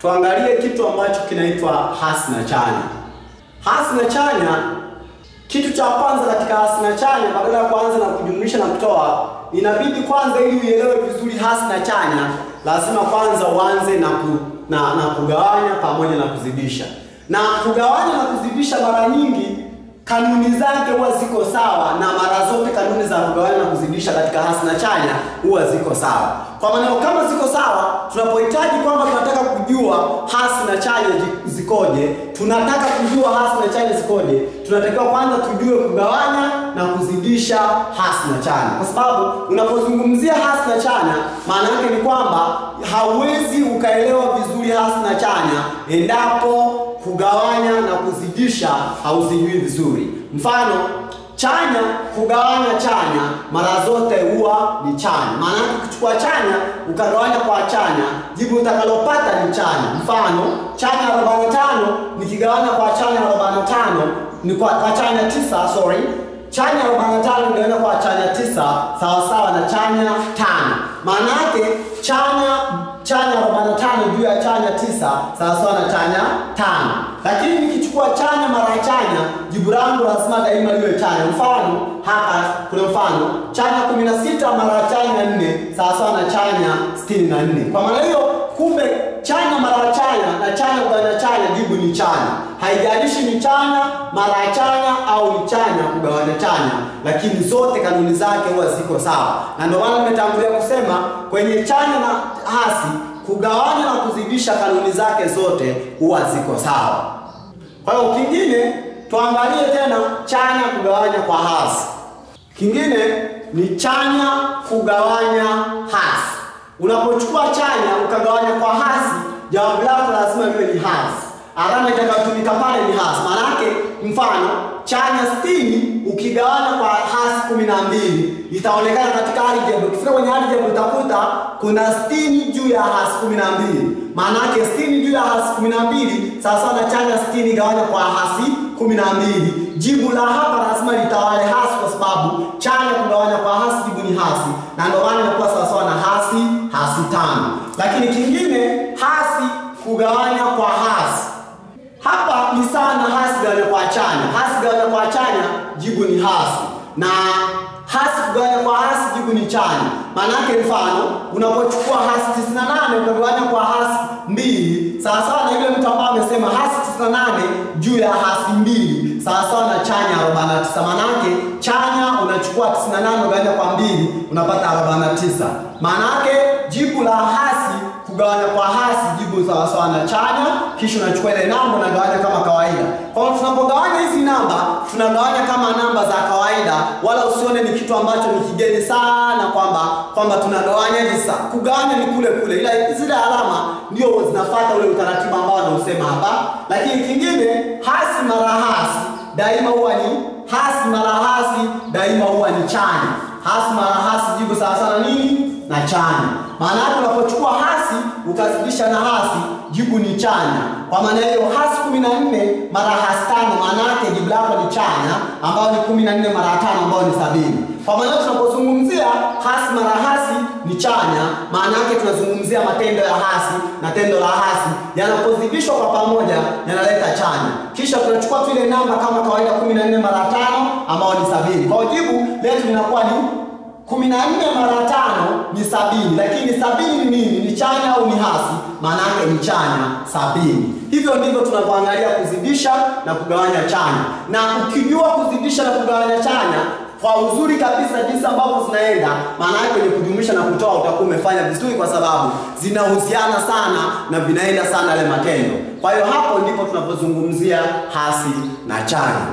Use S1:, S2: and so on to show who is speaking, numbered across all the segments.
S1: tuangalie kitu ambacho kinaitwa hasi na chanya. Hasi na chanya, kitu cha kwanza katika hasi na chanya, badala ya kuanza na kujumlisha na kutoa, inabidi kwanza, ili uielewe vizuri hasi na chanya, lazima kwanza uanze na, ku, na, na kugawanya pamoja na kuzidisha. Na kugawanya na kuzidisha mara nyingi kanuni zake huwa ziko sawa, na mara zote kanuni za kugawanya na kuzidisha katika hasi na chanya huwa ziko sawa. Kwa maneno kama ziko sawa, tunapohitaji kwamba tunataka kujua hasi na chanya zikoje, tunataka kujua hasi na chanya zikoje, tunatakiwa kwanza tujue kugawanya na kuzidisha hasi na chanya, kwa sababu unapozungumzia hasi na chanya, maana yake ni kwamba hauwezi ukaelewa vizuri hasi na chanya endapo kugawanya na kuzidisha hauzijui vizuri. Mfano, chanya kugawanya chanya mara zote huwa ni chanya. Maana yake ukichukua chanya ukagawanya kwa chanya, jibu utakalopata ni chanya. Mfano, chanya 45 nikigawanya kwa chanya 45 ni kwa, kwa chanya tisa, sorry chanya 45 nigawanya kwa chanya tisa sawa sawa na chanya tano. Maana yake chanya chanya 45 juu ya chanya tisa sawa sawa na chanya tano. Lakini nikichukua chanya mara chanya, jibu langu lazima daima liwe chanya. Mfano hapa kuna mfano chanya 16 mara chanya 4 sawa sawa na chanya 64. Kwa maana hiyo, kumbe chanya mara chanya na chanya kugawanya chanya, jibu ni chanya. Haijalishi ni chanya mara chanya au ni chanya kugawanya chanya, lakini zote kanuni zake huwa ziko sawa, na ndio maana nimetangulia kusema kwenye chanya na hasi kugawanya na kuzidisha kanuni zake zote huwa ziko sawa. Kwa hiyo kingine tuangalie tena chanya kugawanya kwa hasi. Kingine ni chanya kugawanya hasi. Unapochukua chanya ukagawanya kwa hasi, jawabu lako lazima liwe ni hasi. Alama itakayotumika pale ni hasi. Maana yake mfano chanya 60 ukigawanya kwa hasi 12 itaonekana katika algebra. Ukifika kwenye algebra utakuta kuna 60 juu ya hasi 12. Maana yake 60 juu ya hasi 12 sawa na chanya 60 gawanya kwa hasi 12. Jibu la hapa lazima litawale hasi kwa sababu chanya kugawanya kwa hasi jibu ni hasi. Na ndio maana inakuwa sawa sawa na hasi hasi tano. Lakini kingine hasi kugawanya kwa hasi hapa ni sana hasi gawanya kwa chanya. Hasi gawanya kwa chanya jibu ni hasi, na hasi kugawanya kwa hasi jibu ni chanya. Maana yake mfano, unapochukua hasi 98 ukagawanya kwa hasi mbili, sawa sawa na yule mtu ambaye amesema hasi 98 juu ya hasi mbili sawa sawa na chanya 49. Maana yake chanya unachukua 98 ugawanya kwa mbili unapata 49. Maana yake jibu la hasi kugawanya kwa hasi jibu sawa sawa na chanya, kisha unachukua ile namba unagawanya kama kawaida. Kwa hiyo tunapogawanya hizi namba tunagawanya kama namba za kawaida, wala usione ni kitu ambacho ni kigeni sana kwamba kwamba tunagawanya hivi. Kugawanya ni kule kule, ila zile alama ndio zinafuata ule utaratibu ambao anausema hapa. Lakini kingine, hasi mara hasi daima huwa ni hasi mara hasi daima huwa ni chanya. Hasi mara hasi jibu sawa sawa na nini? Na chanya. Maana yake unapochukua hasi ukazidisha na hasi jibu ni chanya. Kwa maana hiyo hasi 14 mara hasi tano maana yake jibu lako ni chanya ambayo ni 14 mara tano ambayo ni sabini. Kwa maana tunapozungumzia hasi mara hasi ni chanya, maana yake tunazungumzia matendo ya hasi na tendo la hasi yanapozidishwa kwa pamoja yanaleta chanya. Kisha tunachukua tu ile namba kama kawaida 14 mara tano ambayo ni sabini. Kwa jibu letu linakuwa ni kumi na nne mara tano ni sabini, lakini sabini ni nini? Ni chanya au ni hasi? Maana yake ni chanya sabini. Hivyo ndivyo tunavyoangalia kuzidisha na kugawanya chanya, na ukijua kuzidisha na kugawanya chanya kwa uzuri kabisa jinsi ambavyo zinaenda, maana yake kwenye kujumlisha na kutoa utakuwa umefanya vizuri, kwa sababu zinahusiana sana na vinaenda sana yale matendo. Kwa hiyo hapo ndipo tunapozungumzia hasi na chanya.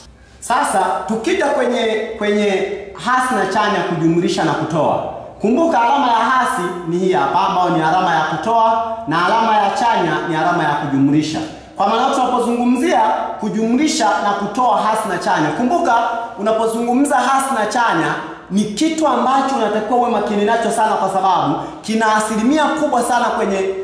S1: Sasa tukija kwenye kwenye hasi na chanya, kujumlisha na kutoa, kumbuka alama ya hasi ni hii hapa, ambayo ni alama ya kutoa na alama ya chanya ni alama ya kujumlisha. Kwa maana tunapozungumzia kujumlisha na kutoa hasi na chanya, kumbuka unapozungumza hasi na chanya ni kitu ambacho unatakiwa uwe makini nacho sana, kwa sababu kina asilimia kubwa sana kwenye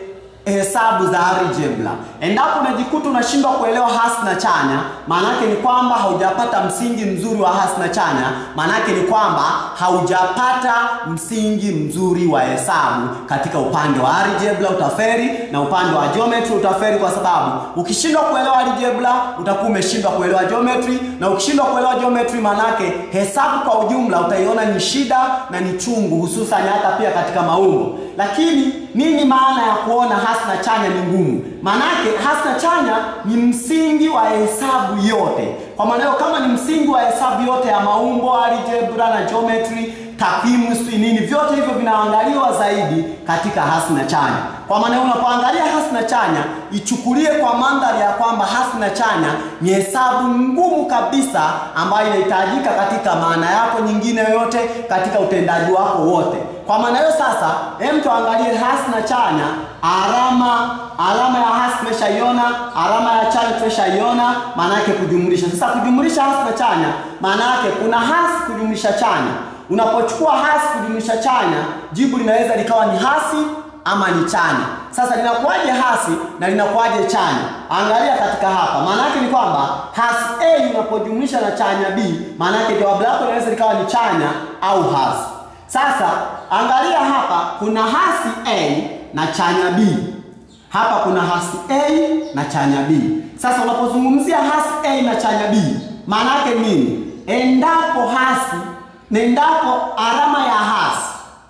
S1: hesabu za algebra. Endapo unajikuta unashindwa kuelewa hasi na chanya, maana yake ni kwamba haujapata msingi mzuri wa hasi na chanya, maana yake ni kwamba haujapata msingi mzuri wa hesabu katika upande wa algebra utaferi, na upande wa geometry utaferi, kwa sababu ukishindwa kuelewa algebra utakuwa umeshindwa kuelewa geometry, na ukishindwa kuelewa geometry, maana yake hesabu kwa ujumla utaiona ni shida na ni chungu, hususan hata pia katika maumbo. Lakini nini maana ya kuona hasi na chanya ni ngumu? Maanake hasi na chanya ni msingi wa hesabu yote. Kwa maana hiyo, kama ni msingi wa hesabu yote ya maumbo, algebra na geometry, takwimu, sijui nini, vyote hivyo vinaangaliwa zaidi katika hasi na chanya. Kwa maana hiyo, unapoangalia hasi na chanya, ichukulie kwa mandhari ya kwamba hasi na chanya ni hesabu ngumu kabisa ambayo inahitajika katika maana yako nyingine yoyote, katika utendaji wako wote. Kwa maana hiyo sasa, hem tuangalie hasi na chanya. Alama alama ya hasi tumeshaiona, alama ya chanya tumeshaiona, maana yake kujumlisha. Sasa kujumlisha hasi na chanya, maana yake kuna hasi kujumlisha chanya. Unapochukua hasi kujumlisha chanya, jibu linaweza likawa ni hasi ama ni chanya. Sasa linakuwaje hasi na linakuwaje chanya? Angalia katika hapa, maana yake ni kwamba hasi A unapojumlisha na chanya B, maana yake jawabu lako linaweza likawa ni chanya au hasi. Sasa angalia hapa, kuna hasi A na chanya B. Hapa kuna hasi A na chanya B. Sasa unapozungumzia hasi A na chanya B, maana yake nini? Endapo hasi, endapo alama ya hasi,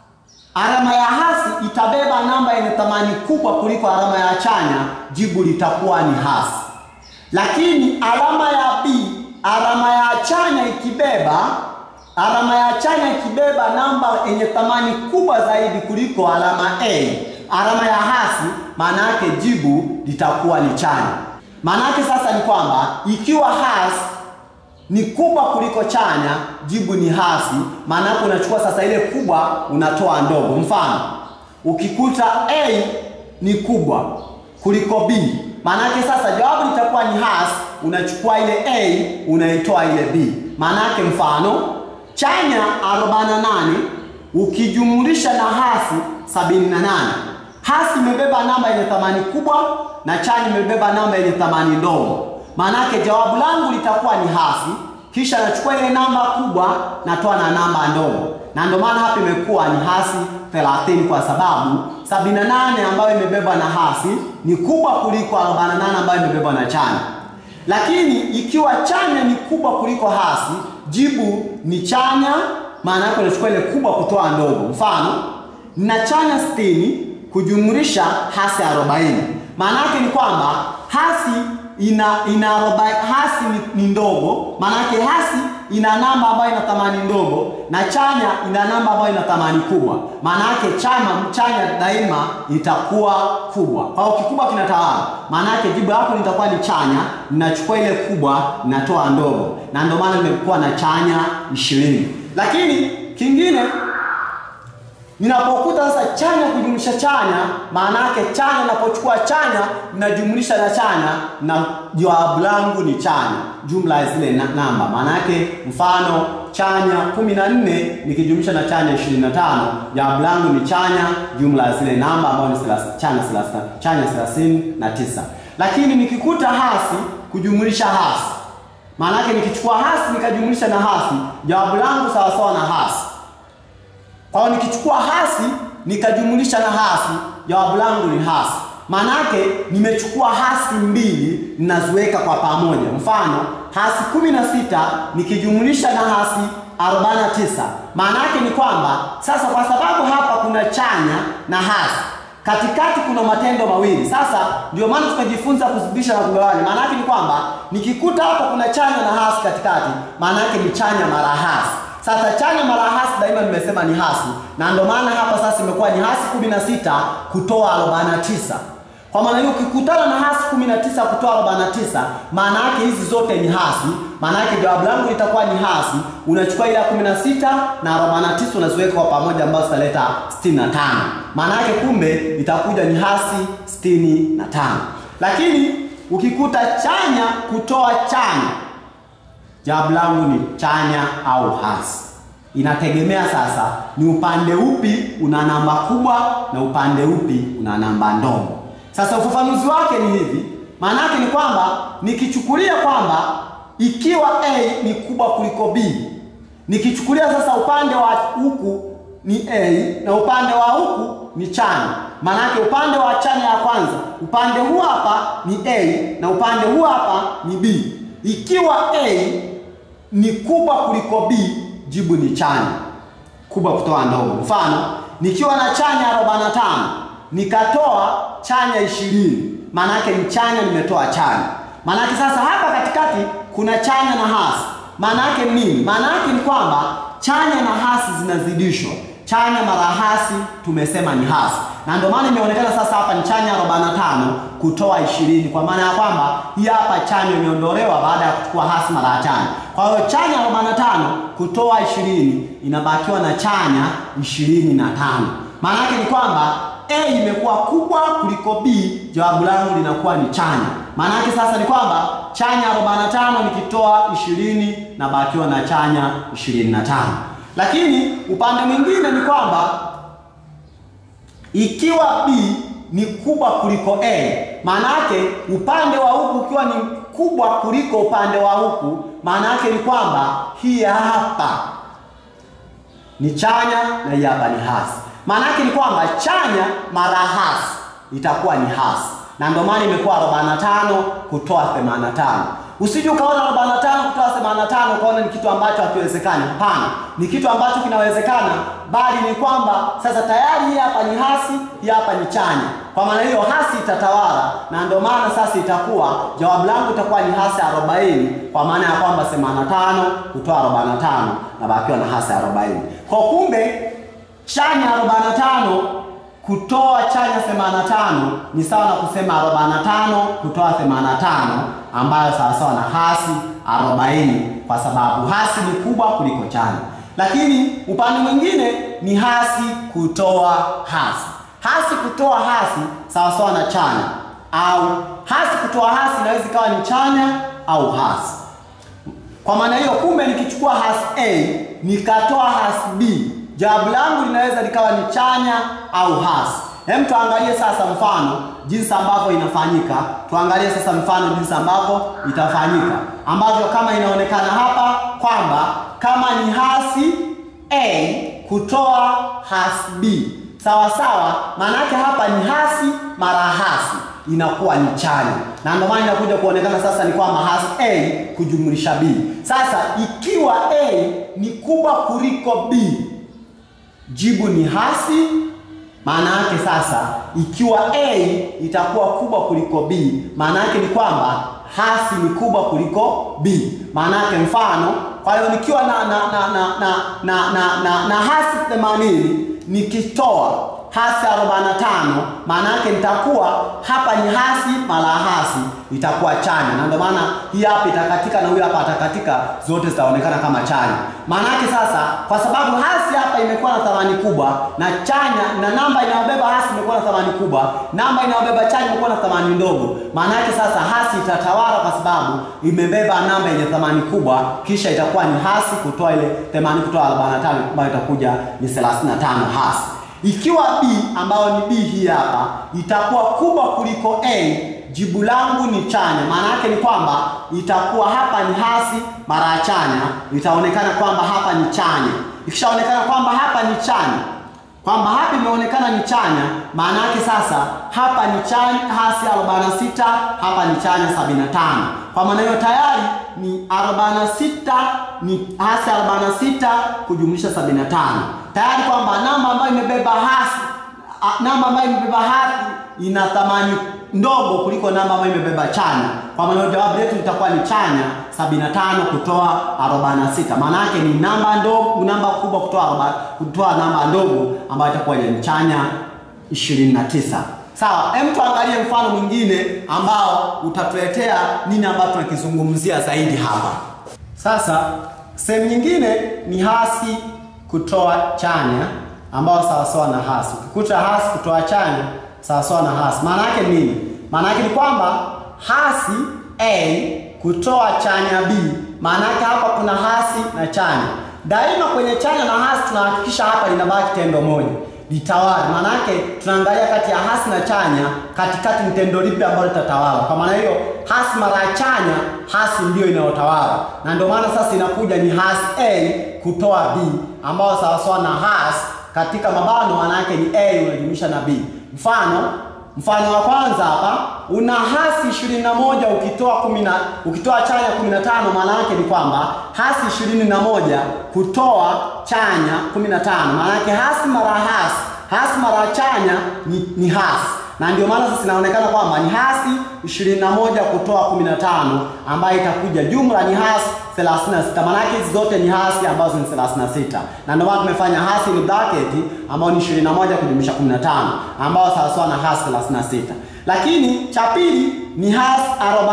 S1: alama ya hasi itabeba namba yenye thamani kubwa kuliko alama ya chanya, jibu litakuwa ni hasi. Lakini alama ya B, alama ya chanya ikibeba alama ya chanya ikibeba namba yenye thamani kubwa zaidi kuliko alama A, alama ya hasi, maana yake jibu litakuwa ni chanya. Maana yake sasa ni kwamba ikiwa hasi ni kubwa kuliko chanya, jibu ni hasi. Maana yake unachukua sasa ile kubwa unatoa ndogo. Mfano, ukikuta A ni kubwa kuliko B, maana yake sasa jawabu litakuwa ni hasi. Unachukua ile A unaitoa ile B. Maana yake mfano chanya 48 ukijumulisha na hasi 78. Hasi imebeba namba yenye thamani kubwa na chanya imebeba namba yenye thamani ndogo. Maana yake jawabu langu litakuwa ni hasi, kisha nachukua ile namba kubwa natoa na namba ndogo, na ndio maana hapa imekuwa ni hasi 30 kwa sababu 78 ambayo imebeba na hasi ni kubwa kuliko 48 ambayo imebeba na chanya. Lakini ikiwa chanya ni kubwa kuliko hasi, jibu ni chanya. Maana yake unachukua ile kubwa kutoa ndogo. Mfano, na chanya 60 kujumlisha hasi 40. Maana yake ni kwamba hasi ina ina arobaini, hasi ni, ni ndogo. Maana yake hasi ina namba ambayo ina thamani ndogo na chanya ina namba ambayo ina thamani kubwa. Maana yake chama chanya daima itakuwa kubwa. Kwa hiyo kikubwa kinatawala. Maana yake jibu lako litakuwa ni chanya, ninachukua ile kubwa ninatoa ndogo, na ndio maana nimekuwa na chanya ishirini. Lakini kingine ninapokuta sasa chanya kujumlisha chanya, maana yake chanya, ninapochukua chanya ninajumlisha na chanya, na jawabu langu ni chanya, jumla ya zile na, namba. Maana yake mfano chanya 14 nikijumlisha na chanya 25, jawabu langu ni chanya, jumla ya zile namba ambayo ni chanya 30, chanya 39. Lakini nikikuta hasi kujumlisha hasi, maana yake nikichukua hasi nikajumlisha na hasi, jawabu langu sawa sawa na hasi kwa hiyo nikichukua hasi nikajumulisha na hasi, jawabu langu ni hasi. Maana yake nimechukua hasi mbili ninaziweka kwa pamoja. Mfano, hasi 16 nikijumulisha na hasi 49. Maana yake ni kwamba sasa, kwa sababu hapa kuna chanya na hasi, katikati kuna matendo mawili. Sasa ndio maana tukajifunza kuzidisha na kugawanya. Maana yake ni kwamba nikikuta hapa kuna chanya na hasi katikati, maana yake ni chanya mara hasi. Sasa chanya mara hasi daima nimesema ni hasi, na ndio maana hapa sasa imekuwa ni hasi 16 kutoa 49. Kwa maana hiyo ukikutana na hasi 19 kutoa 49, maana yake hizi zote ni hasi. Maana yake jawabu langu litakuwa ni hasi. Unachukua ile ya 16 na 49 unaziweka kwa pamoja, ambazo zitaleta 65. Maana yake kumbe itakuja ni hasi 65. Lakini ukikuta chanya kutoa chanya jawabu langu ni chanya au hasi. Inategemea sasa ni upande upi una namba kubwa na upande upi una namba ndogo. Sasa ufafanuzi wake ni hivi, maana yake ni kwamba nikichukulia kwamba ikiwa A ni kubwa kuliko B, nikichukulia sasa upande wa huku ni A na upande wa huku ni chanya. Maana yake upande wa chanya ya kwanza, upande huu hapa ni A na upande huu hapa ni B. Ikiwa A ni kubwa kuliko B, jibu ni chanya. Kubwa kutoa ndogo. Mfano, nikiwa na chanya 45 nikatoa chanya 20, maana yake ni chanya nimetoa chanya. Maana yake sasa hapa katikati kuna chanya na hasi. Maana yake nini? Maana yake ni kwamba chanya na hasi zinazidishwa. Chanya mara hasi tumesema ni hasi, na ndio maana imeonekana sasa hapa ni chanya 45 kutoa 20, kwa maana ya kwamba hii hapa chanya imeondolewa baada ya kuchukua hasi mara ya chanya. Kwa hiyo chanya 45 kutoa 20 inabakiwa na chanya 25. Maana yake ni kwamba A imekuwa kubwa kuliko B, jawabu langu linakuwa ni chanya. Maana yake sasa ni kwamba chanya 45 nikitoa 20 na bakiwa na chanya 25. Lakini upande mwingine ni kwamba ikiwa B ni kubwa kuliko A, maana yake upande wa huku ukiwa ni kubwa kuliko upande wa huku, maana yake ni kwamba hii hapa ni chanya na hii hapa ni hasi. Maana yake ni kwamba chanya mara hasi itakuwa ni hasi, na ndio maana imekuwa 45 kutoa 85. Usije ukaona 45 kutoa 85 ukaona ni kitu ambacho hakiwezekani. Hapana, ni kitu ambacho kinawezekana, bali ni kwamba sasa tayari hii hapa ni hasi, hii hapa ni chanya. Kwa maana hiyo hasi itatawala, na ndio maana sasa itakuwa jawabu langu itakuwa ni hasi 40, kwa maana ya kwamba 85 kutoa 45 na bakiwa na hasi 40. Kwa kumbe chanya 45 kutoa chanya 85 ni sawa na kusema 45 kutoa 85 ambayo sawasawa na hasi 40 kwa sababu hasi ni kubwa kuliko chanya. Lakini upande mwingine ni hasi kutoa hasi. Hasi kutoa hasi sawasawa na chanya, au hasi kutoa hasi inaweza ikawa ni chanya au hasi. Kwa maana hiyo, kumbe nikichukua hasi A nikatoa hasi B jawabu langu linaweza likawa ni chanya au hasi. Hem, tuangalie sasa mfano jinsi ambavyo inafanyika. Tuangalie sasa mfano jinsi ambavyo itafanyika, ambavyo kama inaonekana hapa kwamba kama ni hasi A kutoa hasi B sawa sawa, maana yake hapa ni hasi mara hasi inakuwa ni chanya, na ndio maana inakuja kuonekana sasa ni kwamba hasi A kujumlisha B. Sasa ikiwa A ni kubwa kuliko B jibu ni hasi. Maana yake sasa, ikiwa A itakuwa kubwa kuliko B, maana yake ni kwamba hasi ni kubwa kuliko B. Maana yake mfano, kwa hiyo nikiwa na na na na na na, na, na, na hasi 80 nikitoa hasi 45, maana yake nitakuwa hapa ni hasi mara hasi itakuwa chanya, na ndio maana hii hapa itakatika na huyu hapa atakatika, zote zitaonekana kama chanya. Maana yake sasa, kwa sababu hasi hapa imekuwa na thamani kubwa na chanya na namba inayobeba hasi imekuwa na thamani kubwa, namba inayobeba chanya imekuwa na thamani ndogo. Maana yake sasa hasi itatawala kwa sababu imebeba namba yenye thamani kubwa, kisha itakuwa ni hasi kutoa ile 80 kutoa 45 ambayo itakuja ni 35 hasi. Ikiwa B ambayo ni B hii hapa itakuwa kubwa kuliko A, jibu langu ni chanya. Maana yake ni kwamba itakuwa hapa ni hasi mara ya chanya, itaonekana kwamba hapa ni chanya. Ikishaonekana kwamba hapa ni chanya, kwamba hapa imeonekana ni chanya, maana yake sasa hapa ni chanya hasi 46, hapa ni chanya 75. Kwa maana hiyo tayari ni 46 ni hasi 46 kujumlisha 75 tayari kwamba namba ambayo imebeba hasi namba ambayo imebeba hasi ina thamani ndogo kuliko namba ambayo imebeba chanya. Kwa maana jawabu letu litakuwa ni chanya 75 kutoa 46. Maana yake ni namba ndogo, namba kubwa kutoa kutoa namba ndogo ambayo itakuwa ni chanya 29. Sawa, hem tuangalie mfano mwingine ambao utatuletea nini ambacho tunakizungumzia zaidi hapa. Sasa sehemu nyingine ni hasi kutoa chanya ambao sawasawa na hasi. Ukikuta hasi kutoa chanya sawasawa na hasi, maana yake nini? Maana yake ni kwamba hasi A kutoa chanya B, maana yake hapa kuna hasi na chanya. Daima kwenye chanya na hasi tunahakikisha hapa linabaki tendo moja, litawale. Maana yake tunaangalia kati ya hasi na chanya, katikati ni tendo lipi ambalo litatawala. Kwa maana hiyo hasi mara ya chanya, hasi ndiyo inayotawala, na ndio maana sasa inakuja ni hasi A kutoa B, ambayo sawasawa na hasi katika mabano, maana yake ni A unajumlisha na B. Mfano Mfano wa kwanza hapa una hasi 21 ukitoa kumi na ukitoa chanya 15 maana yake ni kwamba hasi 21 kutoa chanya 15 maana yake hasi mara hasi hasi mara chanya ni, ni hasi na ndio maana sasa inaonekana kwamba ni hasi 21 kutoa 15 ambayo itakuja jumla ni hasi 36. Maana yake hizi zote ni hasi ambazo ni 36. Na ndio maana tumefanya hasi ni bracket ambayo ni 21 kujumlisha 15 ambayo sawa sawa na hasi 36. Lakini cha pili ni hasi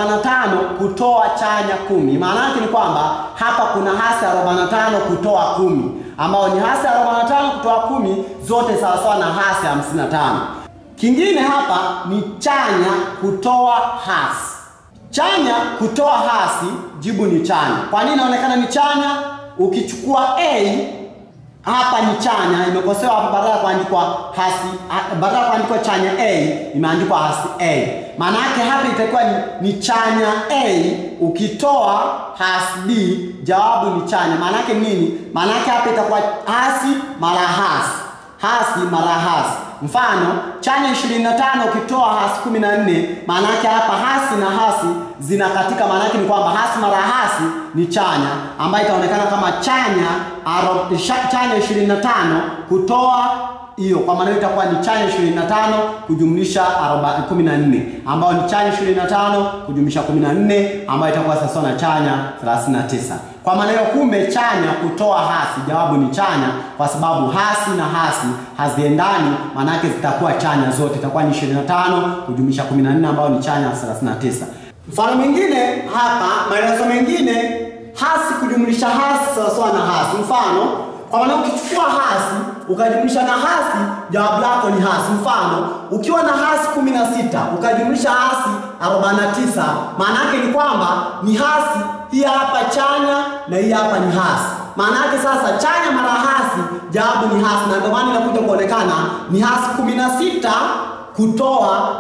S1: 45 kutoa chanya kumi. Maana yake ni kwamba hapa kuna hasi 45 kutoa kumi ambao ni hasi 45 kutoa kumi zote sawa sawa na hasi 55. Kingine hapa ni chanya kutoa hasi. Chanya kutoa hasi, jibu ni chanya. Kwa nini inaonekana ni chanya? Ukichukua A hapa ni chanya, imekosewa hapa, badala ya kuandikwa hasi, badala ya kuandikwa chanya A imeandikwa hasi A. Maana yake hapa itakuwa ni, ni chanya A, ukitoa hasi B, jawabu ni chanya. Maana yake nini? Maana yake hapa itakuwa hasi mara hasi, hasi mara hasi Mfano, chanya 25 ukitoa hasi 14, maana yake hapa hasi na hasi zinakatika. Maana yake ni kwamba hasi mara hasi ni chanya, ambayo itaonekana kama chanya aro, chanya 25 kutoa hiyo, kwa maana hiyo itakuwa ni chanya 25 kujumlisha 14, ambayo ni chanya 25 kujumlisha 14, ambayo itakuwa sawa na chanya 39. Kwa maana hiyo kumbe chanya kutoa hasi, jawabu ni chanya, kwa sababu hasi na hasi haziendani, maana yake zitakuwa chanya zote, itakuwa ni 25 kujumlisha 14 ambayo ni chanya 39. Mfano mwingine hapa, maelezo mengine, hasi kujumlisha hasi sawa sawa na hasi. Mfano, kwa maana ukichukua hasi ukajumlisha na hasi, jawabu lako ni hasi. Mfano, ukiwa na hasi 16 ukajumlisha hasi 49, maana yake ni kwamba ni hasi hii hapa chanya na hii hapa ni hasi. Maana yake sasa chanya mara hasi, jawabu ni hasi, na ndio maana inakuja kuonekana ni hasi 16 kutoa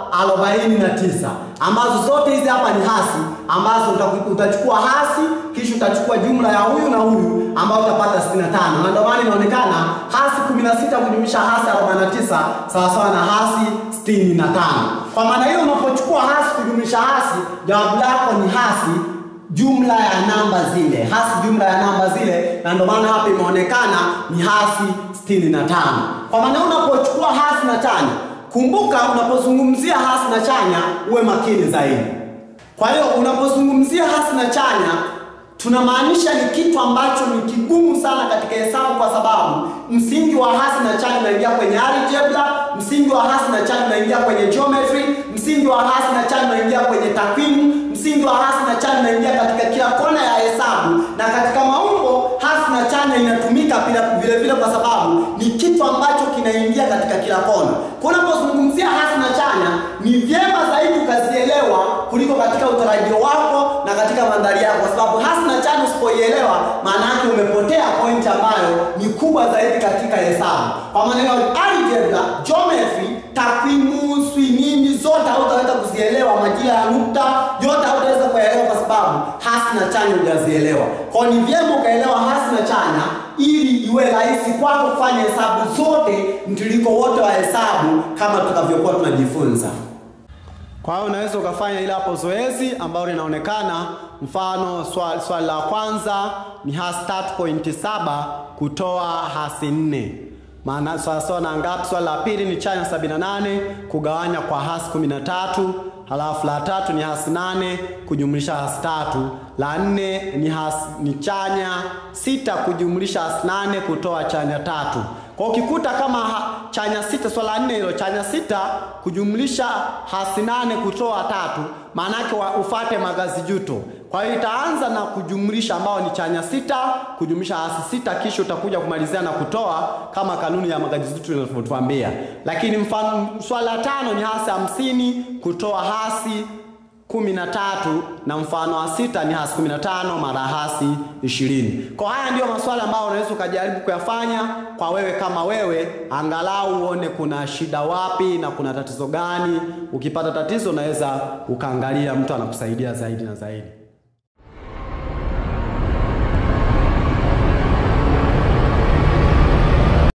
S1: 49, ambazo zote hizi hapa ni hasi, ambazo utachukua hasi kisha utachukua jumla ya huyu na huyu ambao utapata 65, na ndio maana inaonekana hasi 16 kujumlisha hasi 49 sawa sawa na hasi 65. Kwa maana hiyo unapochukua hasi kujumlisha hasi, jawabu lako ni hasi jumla ya namba zile, hasi jumla ya namba zile, na ndio maana hapa imeonekana ni hasi 65. Kwa maana unapochukua hasi na chanya, kumbuka unapozungumzia hasi na chanya uwe makini zaidi. Kwa hiyo unapozungumzia hasi na chanya tunamaanisha ni kitu ambacho ni kigumu sana katika hesabu, kwa sababu msingi wa hasi na chanya unaingia kwenye algebra, msingi wa hasi na chanya unaingia kwenye geometry, msingi wa hasi na chanya unaingia kwenye takwimu, msingi wa hasi na chanya unaingia katika kila kona ya hesabu, na katika maumbo hasi na chanya inatumika pia vile vile, kwa sababu ni kitu ambacho kinaingia katika kila kona. Kwa unapozungumzia hasi na chanya, ni vyema zaidi ukazielewa kuliko katika utarajio wako na katika mandhari yako, kwa sababu hasi na chanya usipoielewa, maana yake umepotea point ambayo ni kubwa zaidi katika hesabu. Kwa maneno algebra, geometry, takwimu, swi nini zote hautaweza kuzielewa, majira ya nukta yote hautaweza kuelewa kwa sababu hasi na chanya hujazielewa. Kwa ni vyema ukaelewa hasi na chanya ili iwe rahisi kwako kufanya hesabu zote mtiririko wote wa hesabu kama tutakavyokuwa tunajifunza. Kwa hiyo unaweza ukafanya ile hapo zoezi ambalo linaonekana, mfano swali, swali la kwanza ni hasi 3.7 kutoa hasi 4 maana sawa sawa na ngapi? Swali la pili ni chanya 78 kugawanya kwa hasi 13, halafu la tatu ni hasi 8 kujumlisha hasi tatu, la nne ni hasi ni chanya sita kujumlisha hasi 8 kutoa chanya tatu. Kwa ukikuta kama ha, chanya sita swala nne hilo chanya sita kujumlisha hasi nane kutoa tatu, maana yake ufate magazi juto. Kwa hiyo itaanza na kujumlisha ambao ni chanya sita kujumlisha hasi sita, kisha utakuja kumalizia na kutoa kama kanuni ya magazi juto inavyotuambia. Lakini mfano swala tano ni hasi hamsini kutoa hasi kumi na tatu na mfano wa sita ni hasi kumi na tano mara hasi ishirini. Kwa haya ndiyo maswali ambayo unaweza ukajaribu kuyafanya kwa wewe kama wewe, angalau uone kuna shida wapi na kuna tatizo gani. Ukipata tatizo, unaweza ukaangalia mtu anakusaidia zaidi na zaidi.